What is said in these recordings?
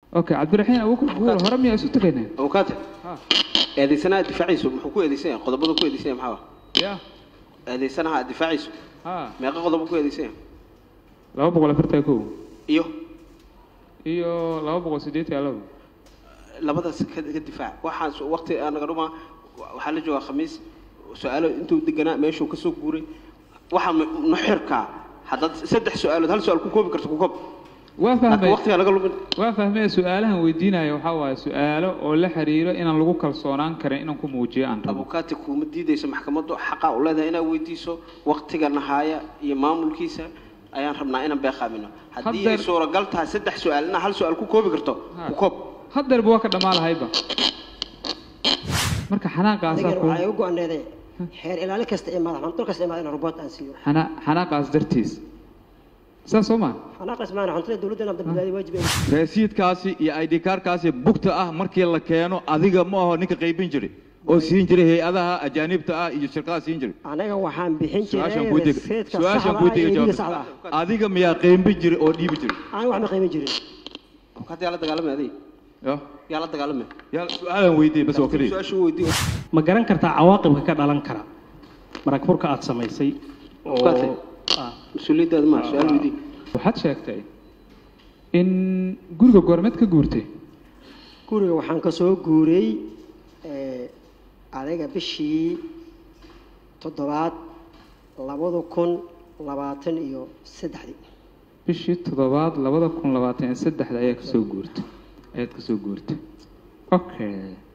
okay cabdiraxiin abuukar guure hore miyaa isu tegaynaa abukaate ha eedaysanaha difaaciisu muxuu ku eedeysan yahay qodobadu ku eedeysan yahay maxaa ya eedaysanaha difaaciisu ha meeqa qodobo ku eedeysan yahay laba boqol afartan kow iyo iyo laba boqol siddeetan iyo laba labadaas ka ka difaac waxaan su- waqti aan naga dhumaa waxaa la joogaa khamiis su-aalo intuu deganaa meeshuu kasoo guuray waxaa nuxirkaa haddaad saddex su-aalood hal su-aal ku koobi karto ku koob waa laakiin fahmay waqtiga laga lumin waa fahmay su'aalahan weydiinaya waxaa waaye su'aalo oo la xiriiro inaan lagu kalsoonaan karin inaan ku muujiyo aan rabo abukaati kuuma diidayso maxkamaddu xaqaa u leedahay inaad weydiiso waqtiga nahaaya iyo maamulkiisa ayaan rabnaa inaan beeqaamino haddii ay Haddeer- suuragal tahay saddex su-aal inaad hal su-aal ku koobi karto Ha. ku koob haddeerba waa ka dhammaa lahayba marka xanaaqaasaa adigan ku waxaa igu go-aneeday xeer ilaali kasta ee madax dhul kasta ee madax in robot aan siiyo xana- xanaaqaas dartiis saas soo maa xanaaqas maana xuntada dawladda inaan badbaadiyo waajib ay rasiidkaasi iyo id kaarkaasi bugta ah markii la keeno adiga ma aho ninka qaybin jiray oo siin jiray hay-adaha ajaanibta ah iyo shirkadaha siin jiray anaga waxaan bixin su-aashaan jiray kuu dega rasiidka su-aashaan saxda kuu ah iyo dega iibiga jawaab saxda ah adiga miyaa qaybin jiray oo dhiibi jiray aniga wax ma qiimin jirin abukaati yaa la dagaalamay adiga ya yaa la dagaalamay yaa su-aalan weydiiyey bas oo keliya su-aashu weydiiyo ma garan kartaa cawaaqibka ka dhalan kara marag furka aad samaysay oo Qaatay. ah, mas-uuliyaddaada maa su-aal weydiiyo waxaad sheegtay in guriga goormeed ka guurtay guriga waxaan ka soo guuray eh, adiga bishii toddobaad labada kun labaatan iyo saddexdii bishii toddobaad labada kun labaatan iyo saddexda ayaa kasoo guurtay ayaad kasoo guurtay okay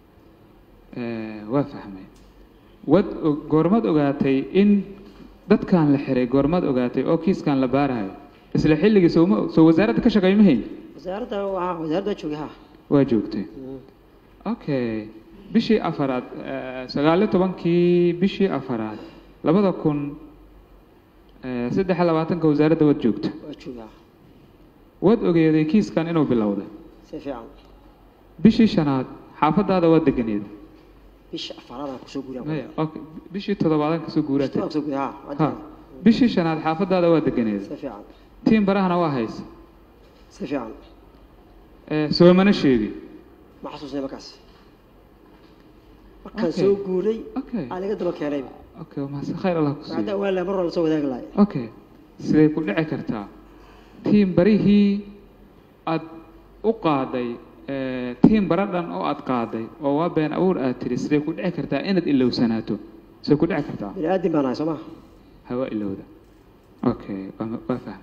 Eh, waa fahmay wad og- goormaad ogaatay in dadkan la xiray goormaad ogaatay oo kiiskan la baarayo isla xilligii sooma soo wasaaradda ka shaqeey ma hayn wasaaradda waa wasaaradda joogay ha waa joogtay okay bishii afaraad eh, sagaal iyo tobankii bishii afaraad labada kun eh, saddex iyo labaatanka wasaaradda waad joogta waa joogay ha waad ogeeday kiiskan inuu bilowday si fiican bishii shanaad xaafadaada waa deganeed bisha afaraadaan kusoo guuray maya okay bishii toddobaadan kasoo guuraatay kusoo guuray ha waa ha degan. bishii shanaad xaafadaada waa deganeed si fiican tiin barahana waa haysa si fiican Eh, soomana sheegi ma xasuusnay markaas markaan Okay. soo guuray Okay. aan laga daba keenay okay waa mahadsan khayr allah ku hadda siiyo waa la mar walba soo wadaagi lahay okay siday ku dhici kartaa tiin barihii aad u qaaday eh, tiin bara dhan oo aad qaaday oo waa been abuur aad tiri siday ku dhici kartaa inaad ilowsanaato siday ku dhici kartaa bini aadin baan ahay soo maha hawa ilowda okay waa waa fahmay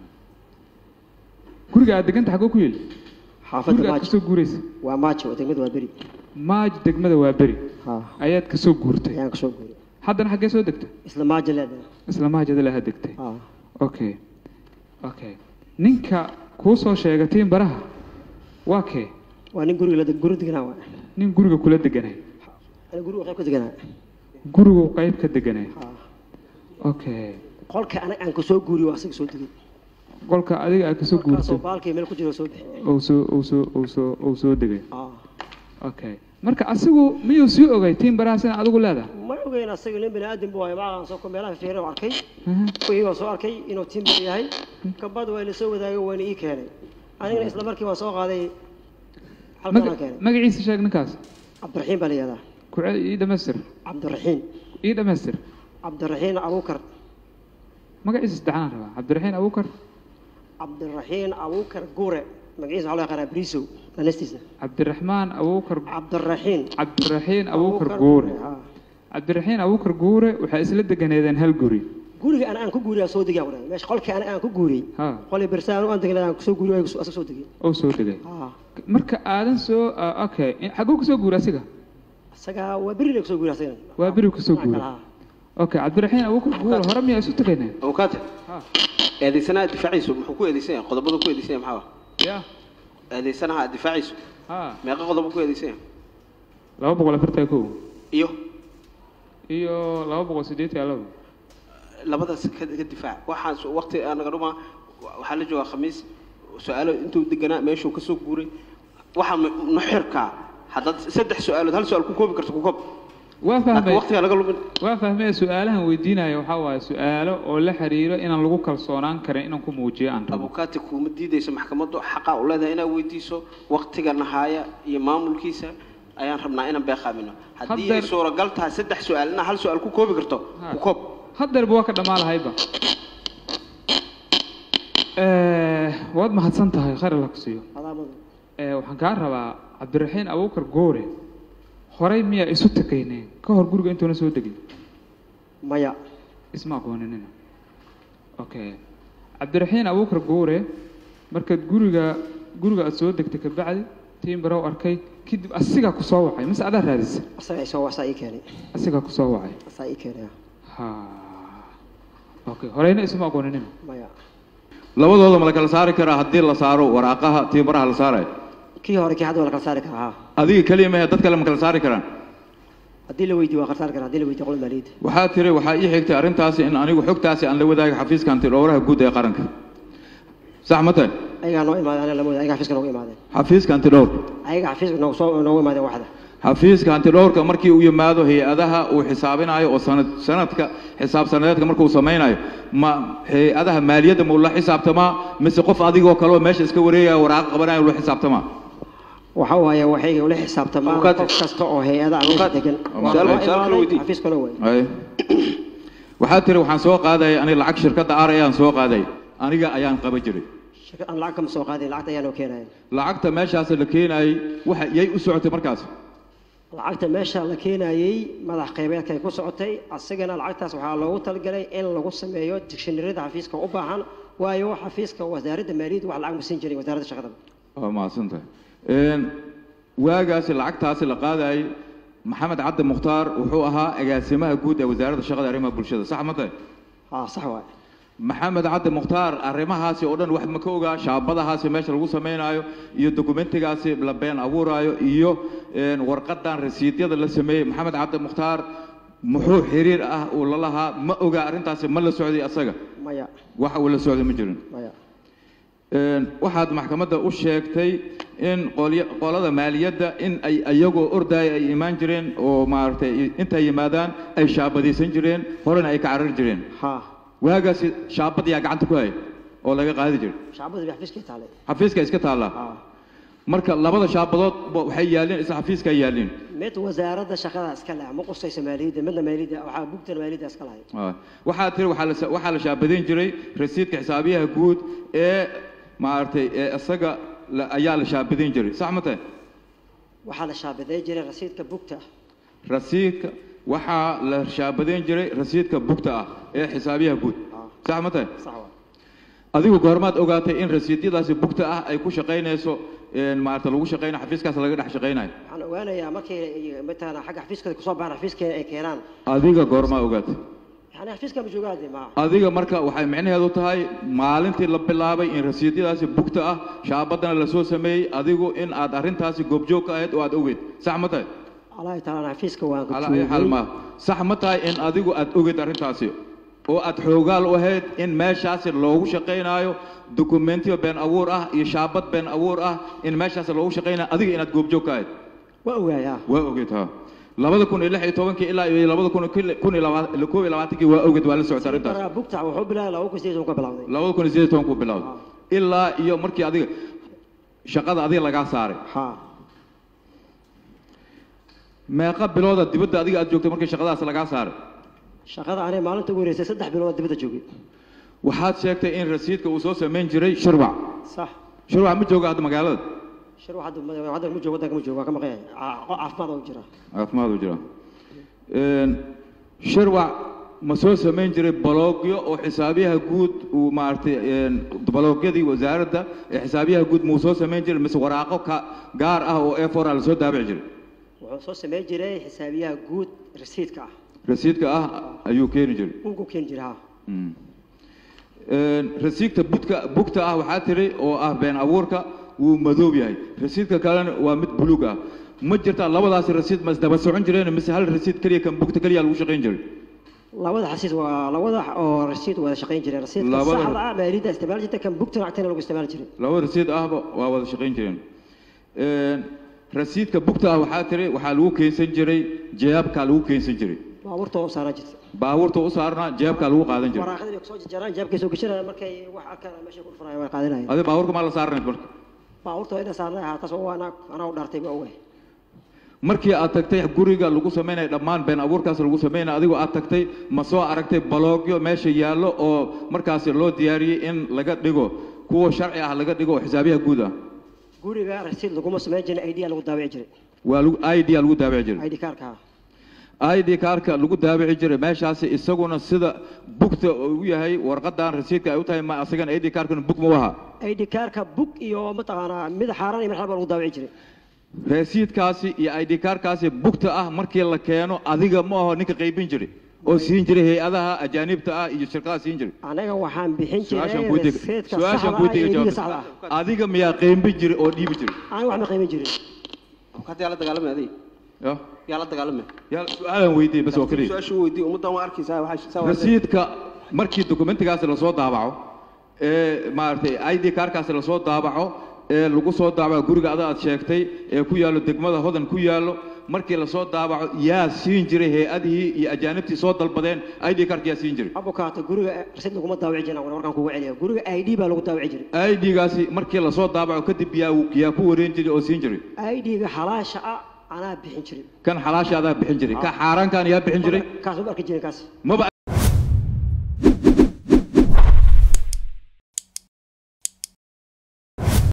guriga aad deganta xagoo ku yeli xaafadda guriga aad maajo kasoo guuraysa waa maajo degmada waa beri maaj degmada waa beri ha ayaad kasoo guurtay ayaan kasoo guuray haddana xaggee soo degta isla maajo leedahay isla maajada laha degtay ha okay okay ninka kuu soo sheegay tiin baraha waa kee waa nin guriga la guri deganaa waa nin guriga kula deganay ani guriga qayb ka deganaa gurigu qayb ka deganay ha okay qolka anaga aan kasoo guuriyo waa asaga soo degay qolka adiga aad kasoo qolkaasoo guurtay baalkii meel ku jiro soo bixi uu soo uu soo uu soo uu soo degay ha okay marka asigu miyuu sii ogay tiin barahaas in adigu leedahay ma ogeyn asaga nin bini aadin buu ahay macaan soo ko meelaha fiirin oo arkay Aha. kuwii waan soo arkay inuu timber yahay kabad waa ila soo wadaagay waana ii keenay anigana isla markii waan soo qaaday halkan aan Maga- keenay magaciisa sheeg ninkaas cabdiraxiin baa la yihahdaa ku ce- ii dhamaystir cabdiraxiin ii dhamaystir cabdiraxiin abuukar magaciisa saddexaan rabaa cabdiraxiin abuukar cabdiraxiin abuukar guure magaciisa waxaa loo yaqaanaa brisow lanastiisa cabdiraxmaan abuukar cabdiraxiin cabdiraxiin abuukar guure ha. cabdiraxiin abuukar guure waxay isla deganeedeen hal guri guriga ana aan ku guuriyaa soo degaa wadhan meesha qolkii ana aan ku guuriyey ha qolii bersaan aan degnay aan kusoo guuriyo asaga soo degay oo soo degay ha marka aadan soo ah, okay in- xaguu kasoo guura asiga isagaa waa beri la kusoo guuriya asagana waa beri kasoo Dhinaca guura kale, ha. okay cabdiraxiin abuukar guure hore miyaa isu tegaynaa abukaate ha eedaysanaha difaaciisu muxuu ku eedeysan yahay qodobadu ku eedeysan yahay maxaa ya eedaysanaha difaaciisu ha meeqa qodobo ku eedeysan yahay laba boqol afartan iyo kow iyo iyo laba boqol siddeetan iyo laba labadaas ka ka difaac waxaan su- waqti aan naga dhumaa waxaa la joogaa khamiis su-aalo intuu deganaa meeshuu kasoo guuray waxaa nuxirkaa haddaad saddex su-aalood hal su-aal ku koobi karto ku koob waa laakiin fahmay waqtiga laga lumin waa fahmay su-aalahan weydiinaya waxaa waaye su-aalo oo la xiriiro inaan lagu kalsoonaan karin inaan ku muujiyo aan rabo abukaati kuuma diidayso maxkamaddu xaqaa u leedahay inaad weydiiso waqtiga nahaaya iyo maamulkiisa ayaan rabnaa inaan beeqaamino haddii ay Haddeer- suuragal tahay saddex su-aal inaa hal su-aal ku koobi karto Ha. ku koob haddeerba waa ka dhammaan lahayba Eh, waad mahadsan tahay khayr alla ku siiyo calaamadu Eh, waxaan kaa rabaa cabdiraxiin abuukar goore horey miyaa isu takayneen ka hor guriga intuuna soo degin maya isma aqooninina okay cabdiraxiin abuukar goore markaad guriga guriga aad soo degtay kabacdi tiimbarow arkay kadib asigaa ku soo wacay mise adaa raadisa asaga isoo wasaa ii keenay asigaa ku soo wacay asaa ii keenay ha okay horeyna isma aqooninina maya labadooda ma la kala saari karaa haddii la saaro waraaqaha tiibaraha la saarayo kii hore kii hadda waa la kala saari karaa haa adiga keliya mahe dad kale ma kala saari karaan haddii la weydiiyo waa kala saari karaa haddii la weydiiyo qolada maaliyadda waxaa tiri waxaa ii xigtay arrintaasi in anigu xogtaasi aan la wadaago xafiiska antidhowraha guud ee qaranka sax ma tahay ayagaa noo imaadeen aniga lama wada ayagaa xafiiska noogu imaadeen xafiiska antidhowr ayaga xafiiska noogu soo noogu imaadeen waxda xafiiska antidhowrka markii uu yimaado hay-adaha uu xisaabinayo oo sanad sanadka xisaab sanadeedka markuu samaynayo ma hay-adaha maaliyadda ma ula xisaabtamaa mise qof adigoo kale oo meesha iska wareegaya waraaqo qabanayo ula xisaabtamaa waxa waaye waxay ula xisaabtamaan Abukaati. qof kasta oo hay-ada meesha Abukaati. degan Su'aal- Waa su'aal kale imaaday, weydii. xafiiskana waay Ay. waxaa tiri waxaan soo qaadaya aniga lacag shirkadda ar ayaan soo qaaday aniga ayaan qaba jiray shirkad aan lacag kama soo qaadin lacagta ayaanoo keenayan lacagta meeshaas la keenayay waxa yay u socotay markaas lacagta meesha la keenayey madax qaybeedkay ku socotay asagana lacagtaas waxaa loogu talagalay in lagu sameeyo digshinarida xafiiska u baahan waayo xafiiska wasaaradda maaliyadda wax lacag ma siin jirin wasaaradda shaqada waa mahadsantahay Een, waagaasi lacagtaasi la qaadayay maxamed cabdi mukhtaar wuxuu ahaa agaasimaha guud ee wasaaradda shaqada arrimaha bulshada sax ma tahay haa sax waay maxamed cabdi mukhtaar arrimahaasi oo dhan wax ma ka ogaa shaabadahaasi meesha lagu samaynayo iyo dokumentigaasi la been abuurayo iyo een, warqadan rasiidyada la sameeyey maxamed cabdi mukhtaar muxuu xiriir ah uu la lahaa ma ogaa arrintaasi ma la socday asaga maya waxa uu la socday ma jirin maya Een, waxaad maxkamadda u sheegtay in qolya- qolada maaliyadda in ay iyagoo ordaya ay imaan jireen oo maaragtay intay yimaadaan ay shaabadaysan jireen horena ay ka carari jireen haa waagaasi shaabad yaa gacanta ku haya oo laga qaadi jiray shacbadu bay xafiiskii taalay xafiiska iska taallaa haa marka labada shaabadood ba waxay yaalleen isla xafiiska ay yaalleen mid wasaaradda shaqada iska leh ma qusaysa maaliyadda midna maaliyadda waxaa bugtan maaliyadda iska lahayd Ah, waxaa tiri waxaa la sa- waxaa la shaabadayn jiray rasiidka xisaabiyaha guud ee maaragtay ee isaga la- ayaa la shaabadayn jiray sax ma tahay waxaa la shaabaday jiray rasiidka bugta rasiidka waxaa la shaabadayn jiray rasiidka bugta ah ee xisaabiyaha guud Ah. sax ma tahay sax waay adigu goormaad ogaatay in rasiidyadaasi bugta ah ay ku shaqaynayso een, maaragta lagu shaqaynayo xafiiskaas laga dhex shaqaynayo waxaan ogaanayaa markay matala xagga xafiiskooda kusoo baxaan xafiiskeen ay keenaan adiga goormaa ogaatay yani xafiiska ma joogaan de ma adiga marka waxay micnaheedu tahay maalintii la bilaabay in rasiidyadaasi bugta ah shaabadana lasoo sameeyey adigu in aad arrintaasi goobjoog ka ahayd oo aad ogeyd sax ma tahay allahi taala xafiiska waan ku calaa ay xaal joogay ma sax ma tahay in adigu aad ogeyd arrintaasi oo aad xoogaal u ahayd in meeshaasi loogu shaqaynaayo dokumentiyo been abuur ah iyo shaabad been abuur ah in meeshaasi loogu shaqaynayo adiga inaad goobjoog ka ahayd waa ogaaya waa ogeyd ha labada kun iyo lix iyo tobankii ilaa iyo labada kun iyo kun iyo laba- koob iyo labaatankii waa ogeyd waa la socotay arrintaas baraa bugta wuxuu bilaabay laba kun sideed ka bilowday labada kun iyo sideed iyo toban kuu bilowday ilaa iyo markii adiga shaqada adiga lagaa saaray ha meeqa bilooda dibadda adiga aad joogtay markii shaqadaas lagaa saaray shaqada aniga maalinta ugu horeysay saddex bilood dibadda joogay waxaad sheegtay in rasiidka uu soo samayn jiray shirwac sax shirwac ma jooga hadda magaalada shir hadda ma- hadda ma joogo waddanka ma joogo waa ka maqan yahay Ca- caafimaad oo jira caafimaad u jira Een, shirwac ma soo samayn jiray baloogyo oo xisaabiyaha guud uu maaragtay een, baloogyadii wasaaradda ee xisaabiyaha guud muu soo samayn jiray mise waraaqo ka gaar ah oo e four a lasoo daabici jiray wuxuu soo sameyn jiray xisaabiyaha guud rasiidka ah rasiidka ah ayuu keeni jiray uu ku keeni jiray ha Mm. Een, rasiidka budka bugta ah waxaa tiri oo ah been abuurka wuu madoob yahay rasiidka kalena waa mid buluug ah ma jirtaa labadaasi rasiid ma isdaba socon jireen mise hal rasiid keliya kan bugta keliya lagu shaqayn jiray labada xasiis waa labada oo rasiid wada shaqayn jireen rasiidka Labada- saxda ah maaliyadda isticmaali jirta kan bugtana agtana lagu isticmaali jiray laba rasiid ahba waa wada shaqayn jireen Een, rasiidka bugta ah waxaa tiri waxaa lagu keensan jiray jeebkaa lagu keensan jiray baabuurta oo saaran jirta baabuurta u saarnaa jeebkaa lagu qaadan jiray waraaqadii bay kusoo jarjaraan jeebkay soo gashanayaan markay wax arkaan meeshay ku dhufanayaan way qaadanayaan adi baabuurka maa la saaranayd marka baabuurta waa ina saarnay ahaa taas oo anaa anaa u dhaartay ma ogahay markii aad tagtay guriga lagu samaynaya dhammaan been abuurkaas lagu samaynaya adigoo aad tagtay ma soo aragtay baloogyo meesha yaallo oo markaasi loo diyaariyey in laga dhigo kuwa sharci ah laga dhigo oo xisaabiyaha guud ah guriga rasiid laguma samayn jirin idea lagu daabici jiray waa lagu i d lagu daabici jiray id kaarka i d kaarka lagu daabici jiray meeshaasi isaguna sida bugta uu yahay warqadan rasiidka ay u tahay ma asagana i d kaarkana bug ma waha id kaarka bug iyo mataqaanaa mid xaaraan iyo mid xal baa lagu daabici jiray rasiidkaasi iyo i d kaarkaasi bugta ah markii la keeno adiga ma aho ninka qaybin jiray oo siin jiray hay-adaha ajaanibta ah iyo shirkadaha siin jiray anaga waxaan bixin su-aashaan jiray kuu tega rasiidka su-aashaan saxda kuu ah tega iyo idiga jawaab saxda ah adiga miyaa qaybin jiray oo dhiibi jiray aniga wax ma qiimin jirin hadda yaa la dagaalamay adiga ya yaa la dagaalamay yaa su-aalan weydiiyey bas oo keliya su-aashu weydii ummaddan waa arkaysaa waxaa saa waa rasiidka markii dokumentigaasi lasoo daabaco ee maaragtay i d kaarkaasi lasoo daabaco ee lagu soo daabaco guriga ada aad sheegtay ee ku yaallo degmada hodan ku yaallo markii lasoo daabaco yaa siin jiray hay-adihii iyo ajaanibtii soo dalbadeen i d kaarka yaa siin jiray abukaata guriga rasiid laguma daabici jirin aan warkaan kugu celiya guriga id baa lagu daabici jiray i d-gaasi markii lasoo daabaco kadib yaa yaa ku wareen jiray oo siin jiray id-ga xalaasha ah anaa bixin jiray kan xalaasha adaa bixin jiray ka xaaraankan yaa bixin jiray kaas ma arki jirin kaas maba